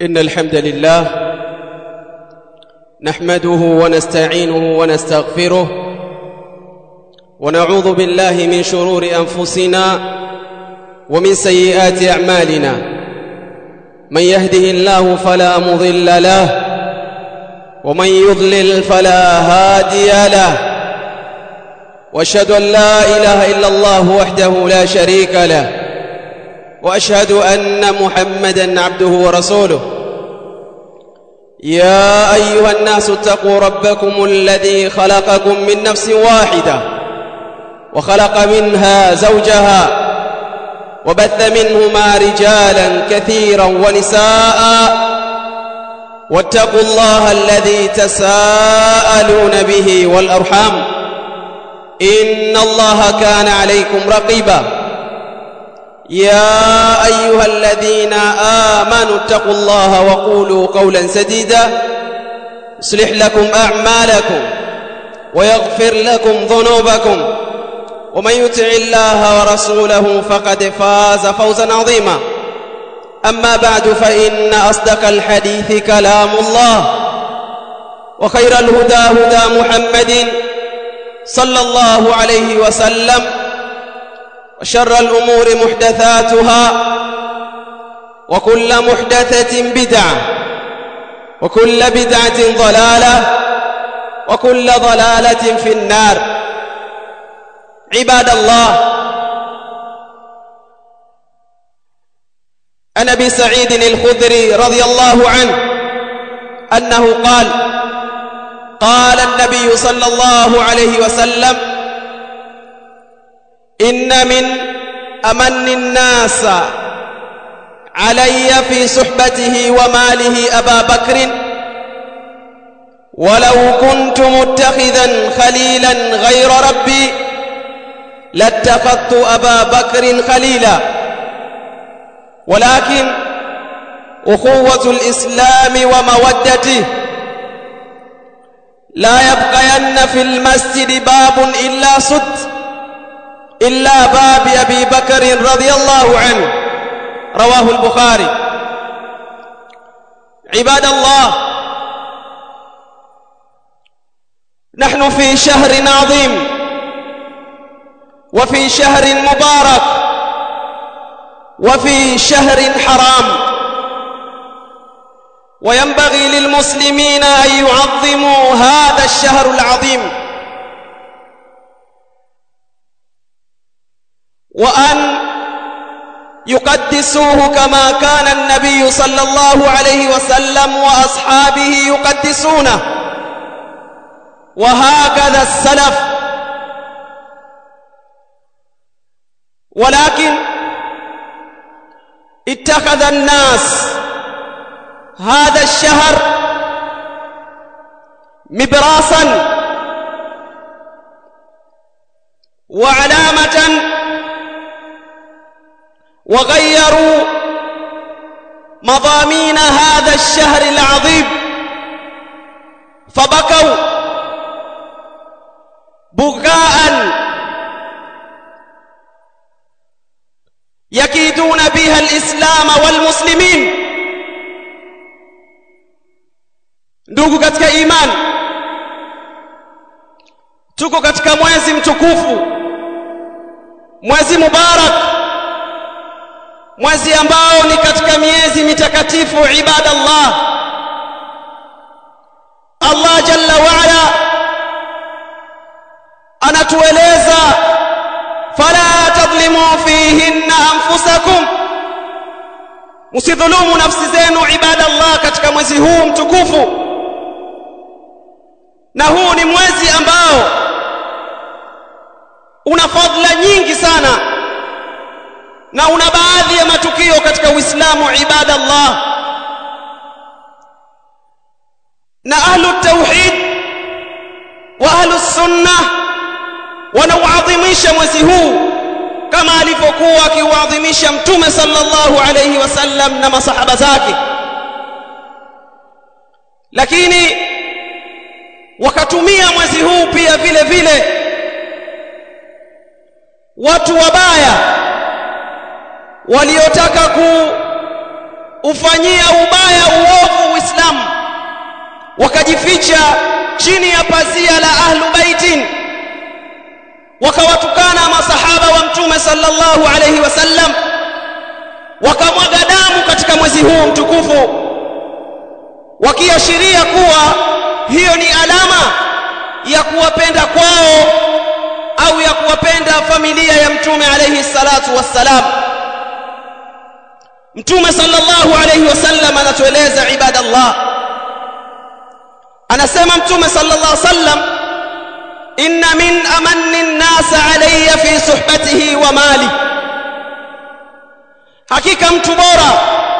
إن الحمد لله نحمده ونستعينه ونستغفره ونعوذ بالله من شرور أنفسنا ومن سيئات أعمالنا من يهده الله فلا مضل له ومن يضلل فلا هادي له واشهد ان لا اله الا الله وحده لا شريك له واشهد ان محمدا عبده ورسوله يا ايها الناس اتقوا ربكم الذي خلقكم من نفس واحده وخلق منها زوجها وبث منهما رجالا كثيرا ونساء واتقوا الله الذي تساءلون به والارحام ان الله كان عليكم رقيبا يا ايها الذين امنوا اتقوا الله وقولوا قولا سديدا يصلح لكم اعمالكم ويغفر لكم ذنوبكم ومن يطع الله ورسوله فقد فاز فوزا عظيما اما بعد فان اصدق الحديث كلام الله وخير الهدى هدى محمد صلى الله عليه وسلم وشر الامور محدثاتها وكل محدثه بدعه وكل بدعه ضلاله وكل ضلاله في النار عباد الله عن ابي سعيد الخدري رضي الله عنه انه قال قال النبي صلى الله عليه وسلم ان من امن الناس علي في صحبته وماله ابا بكر ولو كنت متخذا خليلا غير ربي لاتخذت ابا بكر خليلا ولكن اخوه الاسلام ومودته لا يبقين في المسجد باب الا سد الا باب ابي بكر رضي الله عنه رواه البخاري عباد الله نحن في شهر عظيم وفي شهر مبارك وفي شهر حرام وينبغي للمسلمين ان يعظموا هذا الشهر العظيم وان يقدسوه كما كان النبي صلى الله عليه وسلم واصحابه يقدسونه وهكذا السلف ولكن اتخذ الناس هذا الشهر مبراسا وعلامة وغيروا مضامين هذا الشهر العظيم فبكوا بكاء يكيدون بها الإسلام والمسلمين ndugu katika imani tuko katika mwezi mtukufu mwezi mubarak mwezi ambao ni katika miezi mitakatifu ibadallah Allah jalla waala anatueleza fala tadhlimu fihinna anfusakum msidhulumu nafsi zenu ibadallah katika mwezi huu mtukufu na huu ni mwezi ambao una fadhila nyingi sana na una baadhi ya matukio katika Uislamu ibadallah na ahlu tauhid wa ahlu sunna wanauadhimisha mwezi huu kama alivyokuwa akiuadhimisha mtume sallallahu alayhi wasallam na masahaba zake lakini wakatumia mwezi huu pia vile vile watu wabaya waliotaka ku ufanyia ubaya uovu uislamu wakajificha chini ya pazia la ahlu baitin wakawatukana masahaba wa mtume sallallahu alayhi wasallam wakamwaga damu katika mwezi huu mtukufu wakiashiria kuwa hiyo ni alama ya kuwapenda kwao au ya kuwapenda familia ya mtume alayhi salatu wassalam mtume sallallahu alayhi wasallam anatueleza ibadallah anasema mtume sallallahu alayhi wasallam inna min amanni an-nas alayya fi suhbatihi wa mali hakika mtu bora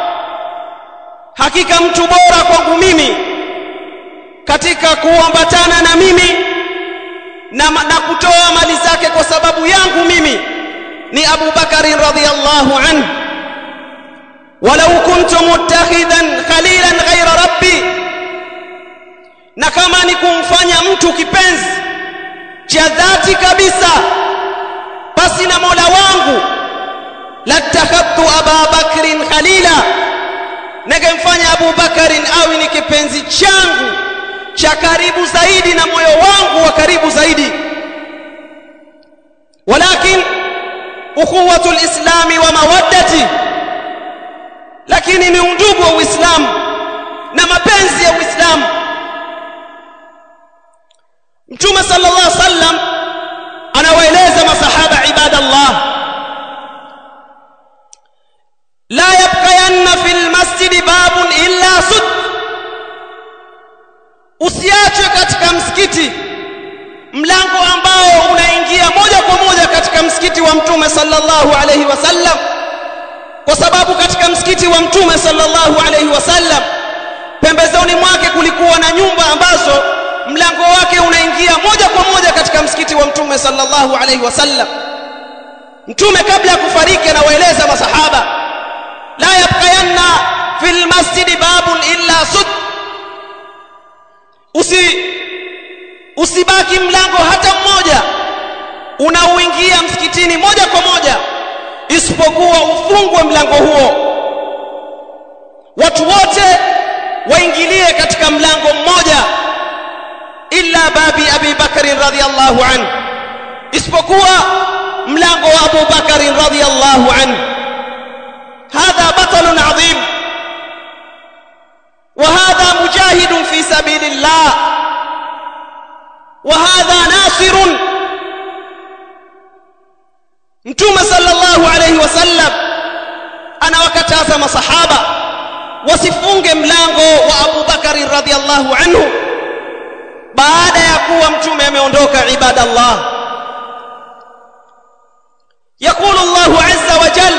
hakika mtu bora kwangu mimi katika kuambatana na mimi na, na kutoa mali zake kwa sababu yangu mimi ni Abu Bakar radhiyallahu anhu walau kuntu muttakhidan khalilan ghayra rabbi na kama ni kumfanya mtu kipenzi cha dhati kabisa basi na Mola wangu latakhadtu Aba Bakrin khalila ningemfanya Abu Bakarin awe ni kipenzi changu cha karibu zaidi na moyo wangu wa karibu zaidi walakin ukhuwatu lislami wa mawaddati lakini ni undugu wa Uislamu na mapenzi ya Uislamu Mtume sallallahu alaihi wasallam anawaeleza masahaba ibadallah la yabqayanna fil masjidi babun illa sud usiachwe katika msikiti mlango ambao unaingia moja kwa moja katika msikiti wa mtume sallallahu alaihi wasallam kwa sababu katika msikiti wa mtume sallallahu alaihi wasallam pembezoni mwake kulikuwa na nyumba ambazo mlango wake unaingia moja kwa moja katika msikiti wa mtume sallallahu alaihi wasallam mtume kabla ya kufariki anawaeleza masahaba la yabqayanna fil masjidi babun illa sud usi usibaki mlango hata mmoja unaoingia msikitini moja kwa moja isipokuwa ufungwe mlango huo watu wote waingilie katika mlango mmoja illa babi abi bakr radhiyallahu anhu isipokuwa mlango wa abu bakr radhiyallahu anhu hadha batalun adhim وهذا مجاهد في سبيل الله وهذا ناصر mtume sallallahu alayhi wasallam anawakataza masahaba wasifunge mlango wa Abu Bakari radhiallahu anhu baada ya kuwa mtume ameondoka ibadallah يقول الله عز وجل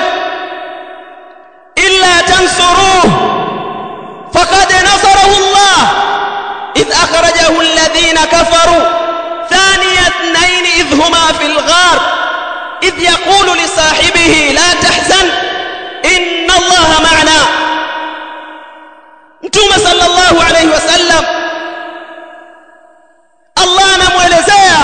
إلا تنصروه فقد نصره الله إذ أخرجه الذين كفروا ثاني اثنين إذ هما في الغار إذ يقول لصاحبه لا تحزن إن الله معنا متوم صلى الله عليه وسلم الله anamwelezea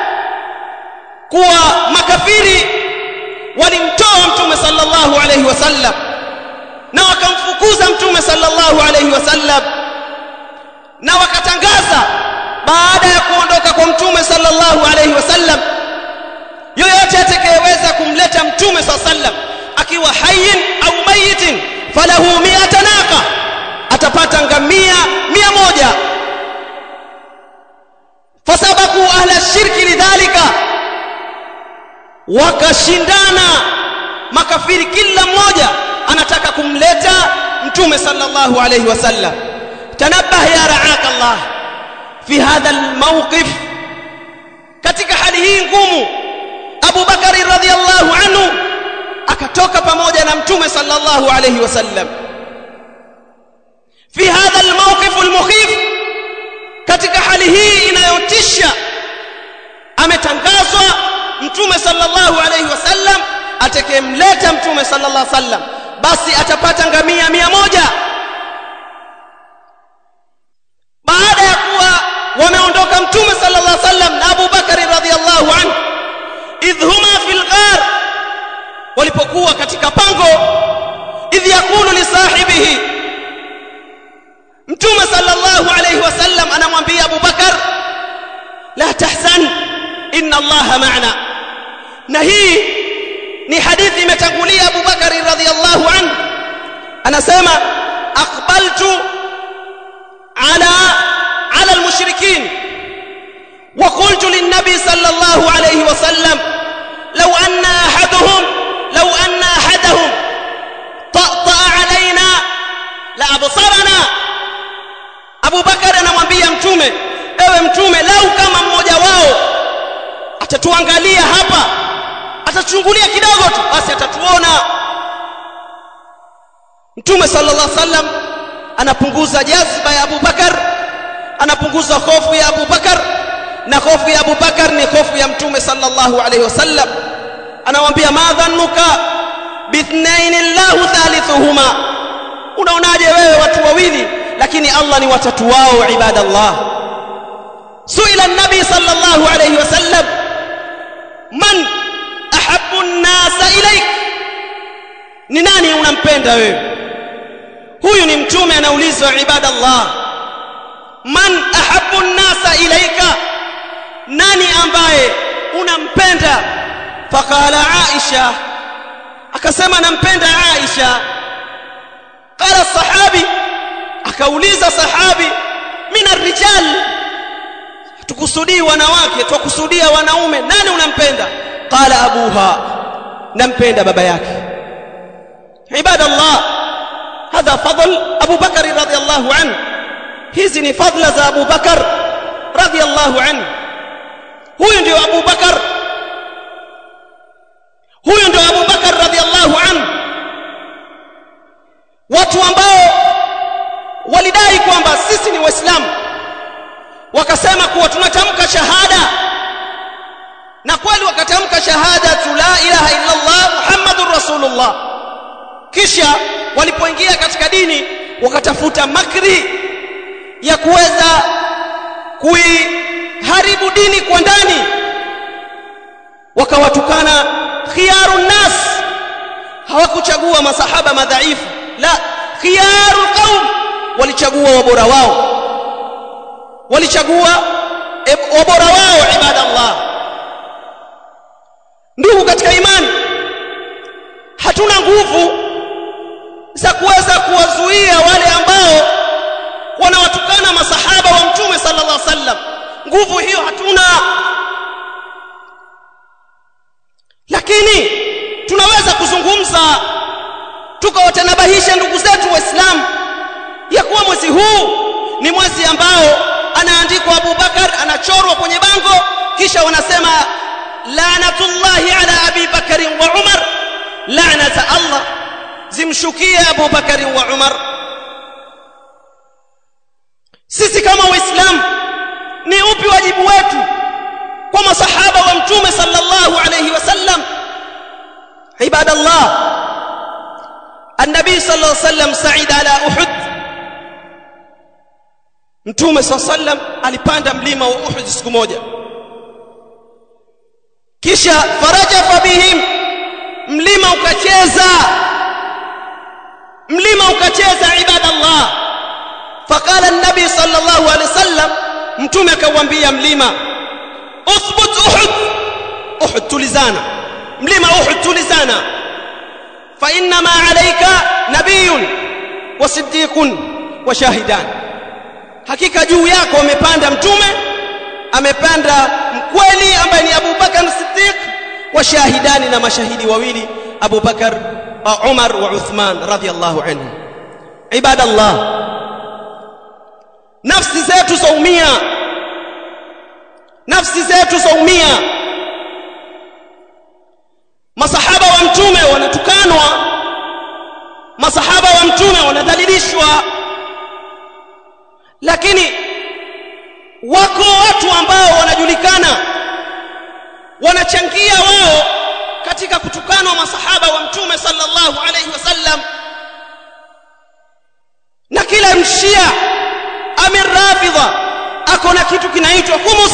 kuwa makafiri walimtoa mtume sallallahu alayhi wasallam na wakamfukuza mtume sallallahu alayhi wasallam na wakatangaza baada ya kuondoka kwa mtume sallallahu alayhi wasallam yoyote atakayeweza kumleta mtume sallallahu alayhi wasallam akiwa hayyin au mayitin falahu mi'ata naqa atapata ngamia mia moja fasabaku ahla shirki lidhalika wakashindana makafiri kila mmoja anataka kumleta mtume sallallahu alayhi wasallam tanabbah ya ra'aka Allah fi hadha almawqif katika hali hii ngumu Abu Bakari radhiyallahu anhu akatoka pamoja na mtume sallallahu alayhi wasallam fi hadha almawqif almukhif katika hali hii inayotisha ametangazwa mtume sallallahu alayhi wasallam atakayemleta mtume sallallahu alayhi wasallam basi atapata ngamia mia moja baada ya kuwa wameondoka mtume sallallahu alayhi wasallam na Abu Bakari radhiyallahu anhu idh huma fil ghar walipokuwa katika pango idh yaqulu li sahibihi mtume sallallahu alayhi wasallam anamwambia Abu Bakar la tahzan inna allaha ma'ana na hii ni hadithi imetangulia Abu Bakar radhiyallahu anhu anasema aqbaltu ala ala almushrikin وقلت للنبي صلى الله عليه وسلم لو أن أحدهم لو أن أحدهم طأطأ علينا لأبصرنا Abu Bakar anamwambia mtume ewe mtume lau kama mmoja wao atatuangalia hapa atachungulia kidogo tu basi atatuona mtume sallallahu alaihi wasallam anapunguza jazba ya Abu Bakar anapunguza hofu ya Abu Bakar na hofu ya Abu Bakar ni hofu ya mtume sallallahu alaihi wasallam anamwambia madhannuka bithnain Allahu thalithuhuma unaonaje wewe watu wawili lakini Allah ni watatu wao ibadallah suila an-nabi sallallahu alayhi wasallam man ahabbu an-nasa ilayk ni nani unampenda wewe huyu ni mtume anaulizwa ibadallah man ahabbu an-nasa ilayka nani ambaye unampenda faqala aisha akasema nampenda aisha qala sahabi akauliza sahabi mina rijal tukusudii wanawake twakusudia wanaume nani unampenda qala abuha nampenda baba yake ibadallah hadha fadl abu bakar radhiyallahu anhu hizi ni fadla za abu bakar radhiyallahu anhu huyu ndio abu bakar huyu ndio abu bakar radhiyallahu anhu watu ambao walidai kwamba sisi ni waislamu wakasema kuwa tunatamka shahada na kweli wakatamka shahada la ilaha illa Allah muhammadur rasulullah kisha walipoingia katika dini wakatafuta makri ya kuweza kuiharibu dini kwa ndani wakawatukana khiyarun nas hawakuchagua masahaba madhaifu la khiyarul qaum walichagua wabora wao walichagua wabora wao ibadallah ndugu katika imani hatuna nguvu za kuweza kuwazuia wale ambao wanawatukana masahaba wa mtume sallallahu alaihi wasallam nguvu hiyo hatuna lakini tunaweza kuzungumza tukawatanabahisha ndugu zetu waislamu ya kuwa mwezi huu ni mwezi ambao anaandikwa Abu Bakar anachorwa kwenye bango kisha wanasema laanatullahi ala Abi Bakari wa Umar laanata Allah zimshukie Abu Bakari wa Umar sisi kama waislamu ni upi wajibu wetu kwa masahaba wa mtume sallallahu alayhi wasallam ibadallah النبي صلى الله عليه وسلم سعيد على أحد Mtume صلى الله عليه وسلم alipanda mlima wa Uhud siku moja kisha farajafa bihim mlima ukacheza mlima ukacheza ibadallah faqala an-nabi sallallahu alayhi wasallam mtume akamwambia mlima uthbut uhud uhud tulizana mlima uhud tulizana fa inna ma alayka nabiyyun wa siddiqun wa shahidan hakika juu yako amepanda mtume amepanda mkweli ambaye ni Abu Bakar Siddiq wa shahidani na mashahidi wawili Abu Bakar wa Umar wa Uthman radhiyallahu anhu ibadallah nafsi zetu zaumia nafsi zetu zaumia masahaba wa mtume wanatukanwa masahaba wa mtume wanadhalilishwa lakini wako watu ambao wanajulikana wanachangia wao katika kutukanwa masahaba wa mtume sallallahu alayhi wasallam na kila mshia amir rafidha ako na kitu kinaitwa khumus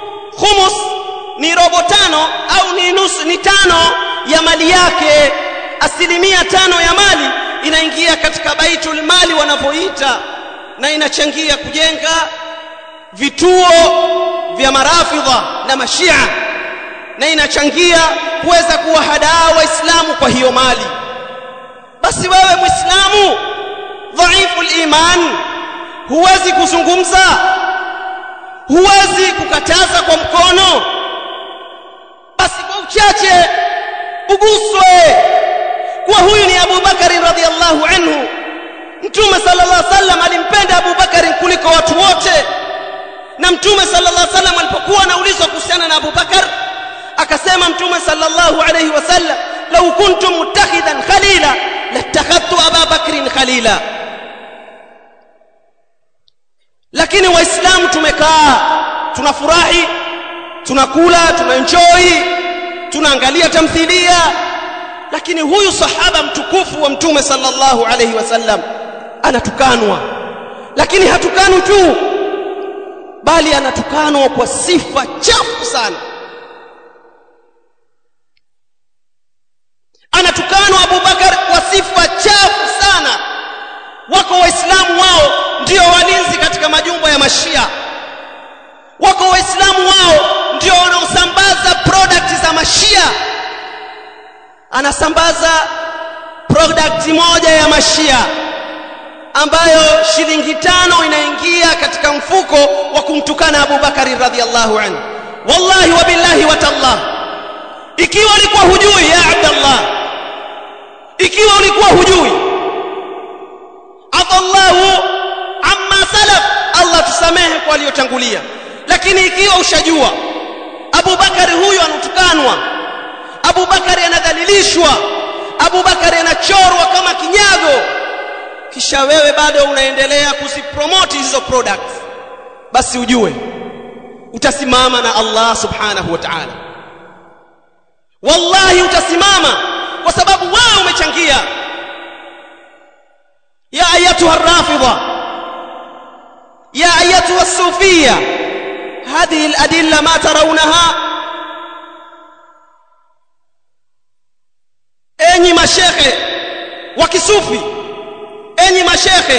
khumus ni robo tano au ni nusu ni tano ya mali yake asilimia tano ya mali inaingia katika baitul mali wanavyoita na inachangia kujenga vituo vya marafidha na mashia na inachangia kuweza kuwahadaa waislamu kwa hiyo mali basi wewe muislamu dhaifu liman huwezi kuzungumza huwezi kukataza kwa mkono basi kwa uchache uguswe kuwa huyu ni Abu Bakari radhiallahu anhu Mtume sallallahu alaihi wasallam alimpenda Abu Bakari kuliko watu wote na Mtume sallallahu alaihi wasallam alipokuwa anaulizwa kuhusiana na Abu Bakar akasema Mtume sallallahu alaihi wasallam law kuntum muttakhidan khalila latakhadtu Aba Bakrin khalila lakini waislamu tumekaa tunafurahi tunakula tunaenjoy tunaangalia tamthilia lakini huyu sahaba mtukufu wa mtume sallallahu alayhi wasallam anatukanwa lakini hatukanwi tu bali anatukanwa kwa sifa chafu sana anatukanwa Abu Bakar kwa sifa chafu sana wako waislamu wao ndio walinzi katika majumba ya mashia wako waislamu wao ndio wanaosambaza product za mashia anasambaza product moja ya mashia ambayo shilingi tano inaingia katika mfuko wa kumtukana Abu Bakari radhiallahu anhu wallahi wa billahi wa tallah ikiwa ulikuwa hujui ya Abdallah ikiwa ulikuwa hujui afallahu amma salaf Allah tusamehe kwa aliyotangulia lakini ikiwa ushajua Abu Bakari huyu anutukanwa Abu Bakari anadhalilishwa Abu Bakari anachorwa kama kinyago kisha wewe bado unaendelea kuzipromote hizo products basi ujue utasimama na Allah subhanahu wa ta'ala wallahi utasimama kwa sababu wewe umechangia ya ayatuha rafidha ya ayatuha sufia هذه الأدلة ما ترونها enyi mashekhe wa kisufi enyi mashekhe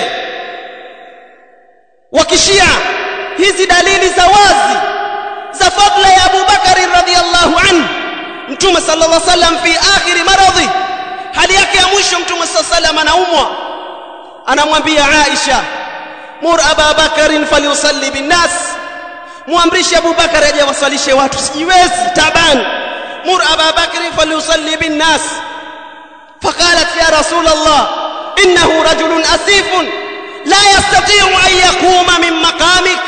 wa kishia hizi dalili za wazi za fadla ya Abu Bakari radhiyallahu anhu Mtume sallallahu alaihi wasallam fi akhiri maradhi hali yake ya mwisho Mtume sallallahu alaihi wasallam anaumwa anamwambia Aisha mur Aba Bakarin falyusalli bin nas muamrishe Abu Bakar aje wasalishe watu sijiwezi taban mur Aba Bakr falyusalli bin nas فقالت يا رسول الله إنه رجل أسيف لا يستطيع أن يقوم من مقامك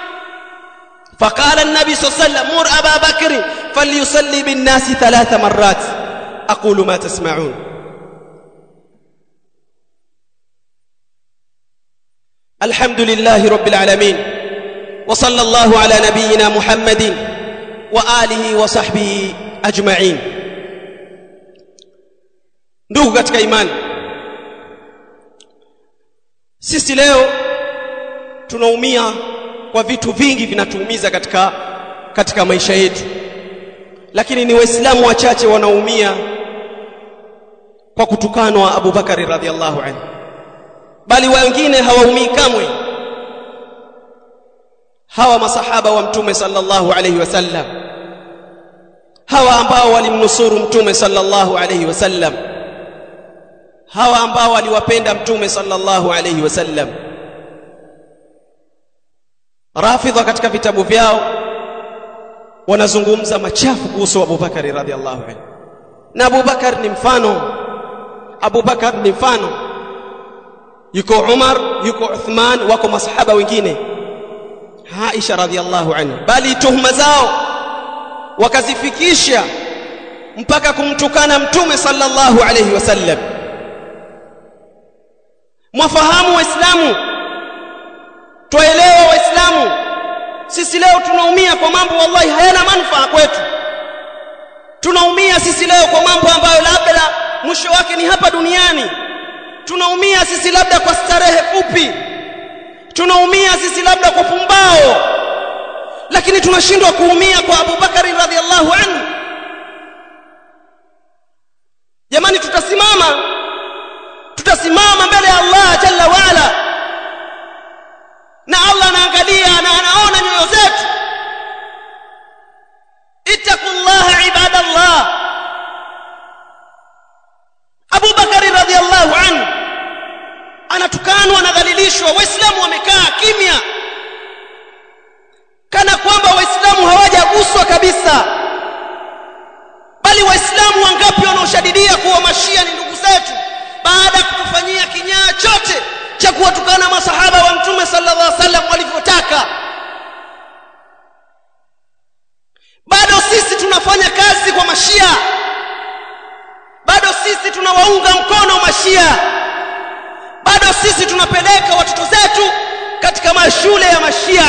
فقال النبي صلى الله عليه وسلم مر أبا بكر فليصلي بالناس ثلاث مرات أقول ما تسمعون الحمد لله رب العالمين وصلى الله على نبينا محمد وآله وصحبه أجمعين ndugu katika imani sisi leo tunaumia kwa vitu vingi vinatuumiza katika katika maisha yetu lakini ni waislamu wachache wanaumia kwa kutukanwa Abu Bakari radhiallahu anhu bali wengine hawaumii kamwe hawa masahaba wa mtume sallallahu alayhi wasallam hawa ambao walimnusuru mtume sallallahu alayhi wasallam hawa ambao waliwapenda mtume sallallahu alayhi wasallam rafidha katika vitabu vyao wanazungumza machafu kuhusu Abu Bakari radhiallahu anhu na Abu Bakar ni mfano Abu Bakar ni mfano yuko Umar yuko Uthman wako masahaba wengine Aisha radhiallahu anha bali tuhuma zao wakazifikisha mpaka kumtukana mtume sallallahu alayhi wasallam mwafahamu waislamu twaelewa waislamu sisi leo tunaumia kwa mambo wallahi hayana manufaa kwetu tunaumia sisi leo kwa mambo ambayo labda mwisho wake ni hapa duniani tunaumia sisi labda kwa starehe fupi tunaumia sisi labda kwa pumbao lakini tunashindwa kuumia kwa Abu Bakari radhiallahu anhu jamani tutasimama tutasimama mbele ya Allah jalla waala na Allah anaangalia na anaona nyoyo zetu ittaqullaha ibadallah Abu Bakari radhiallahu anhu anatukanwa anadhalilishwa waislamu wamekaa kimya kana kwamba waislamu hawajaguswa kabisa bali waislamu wangapi wanaoshadidia kuwa mashia ni ndugu zetu baada ya kutufanyia kinyaa chote cha kuwatukana masahaba wa mtume sallallahu alaihi wasallam walivyotaka bado sisi tunafanya kazi kwa mashia bado sisi tunawaunga mkono mashia bado sisi tunapeleka watoto zetu katika mashule ya mashia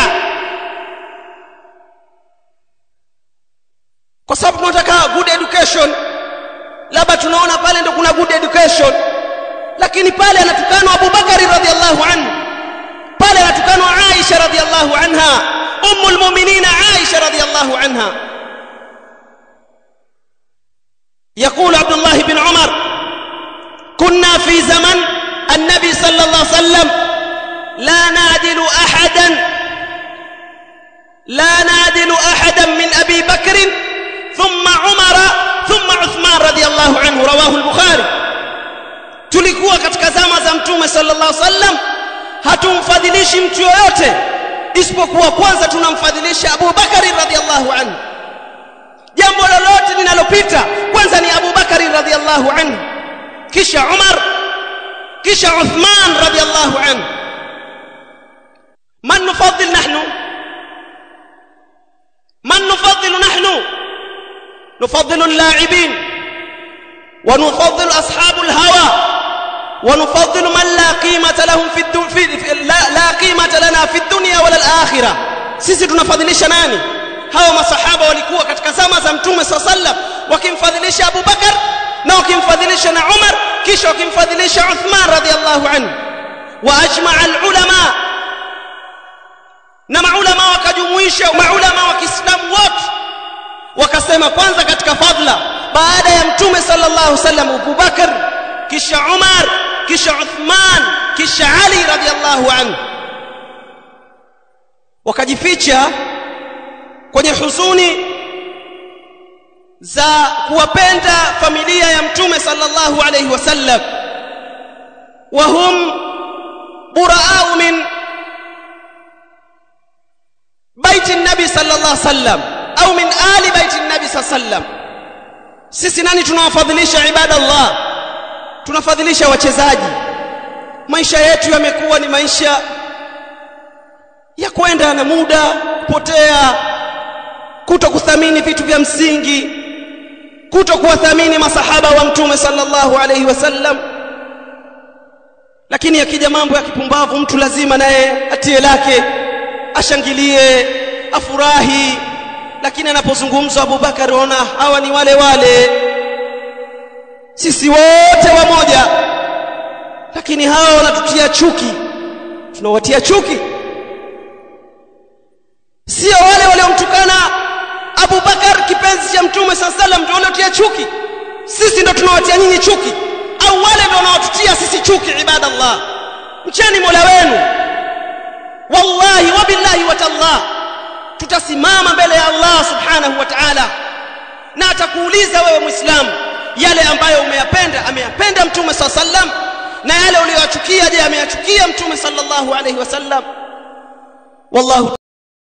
kwa sababu tunataka good education labda tunaona pale ndo kuna good education lakini pale anatukanwa Abu Bakari radhiallahu anhu pale anatukanwa Aisha radhiallahu anha ummul mu'minin Aisha radhiallahu anha يقول عبد الله بن عمر كنا في زمن النبي صلى الله عليه وسلم لا نعدل احدا لا نعدل احدا من ابي بكر ثم عمر ثم عثمان رضي الله عنه رواه البخاري tulikuwa katika zama za mtume sallallahu alaihi wasallam hatumfadhilishi mtu yoyote isipokuwa kwanza tunamfadhilisha Abu Bakari radhiallahu anhu jambo lolote linalopita kwanza ni Abu Bakari radhiallahu anhu kisha Umar kisha Uthman radhiallahu anhu man nufaddil nahnu man nufaddil nahnu نفضل اللاعبين ونفضل أصحاب الهوى ونفضل من لا قيمة لهم في, الدو في, في لا, لا قيمة لنا في الدنيا ولا الآخرة sisi tunafadhilisha nani hawa masahaba walikuwa katika zama za mtume saa sallam wakimfadhilisha Abu Bakar na wakimfadhilisha na Umar kisha wakimfadhilisha Uthman radhiallahu anhu wa ajmaa alulama na maulama wakajumuisha maulama wa Kiislamu wote wakasema kwanza katika fadla baada ya mtume sallallahu alaihi wasallam Abu Bakar kisha Umar kisha Uthman kisha Ali radhiallahu anhu wakajificha kwenye huzuni za kuwapenda familia ya mtume sallallahu alaihi wasallam wahum buraau min baiti nabi sallallahu alaihi wasallam au min ali baiti nabi sallallahu alaihi wasallam sisi nani tunawafadhilisha ibada Allah tunafadhilisha wachezaji maisha yetu yamekuwa ni maisha ya kwenda na muda kupotea kuto kuthamini vitu vya msingi kuto kuwathamini masahaba wa mtume sallallahu alaihi wasallam lakini akija mambo ya kipumbavu mtu lazima naye atie lake ashangilie afurahi lakini anapozungumzwa Abubakar ona hawa ni wale wale sisi wote wamoja lakini hawa wanatutia chuki tunawatia chuki sio wale waliomtukana Abu Bakar kipenzi cha Mtume SAW sallam ndio waliotia chuki sisi ndio tunawatia nyinyi chuki au wale ndio wanaotutia sisi chuki ibadallah mcheni Mola wenu wallahi wabillahi watallah tutasimama mbele ya Allah subhanahu wa ta'ala na atakuuliza wewe muislamu yale ambayo umeyapenda ameyapenda Mtume SAW sallam na yale uliyoyachukia je ameyachukia Mtume sallallahu alayhi wasallam wallahu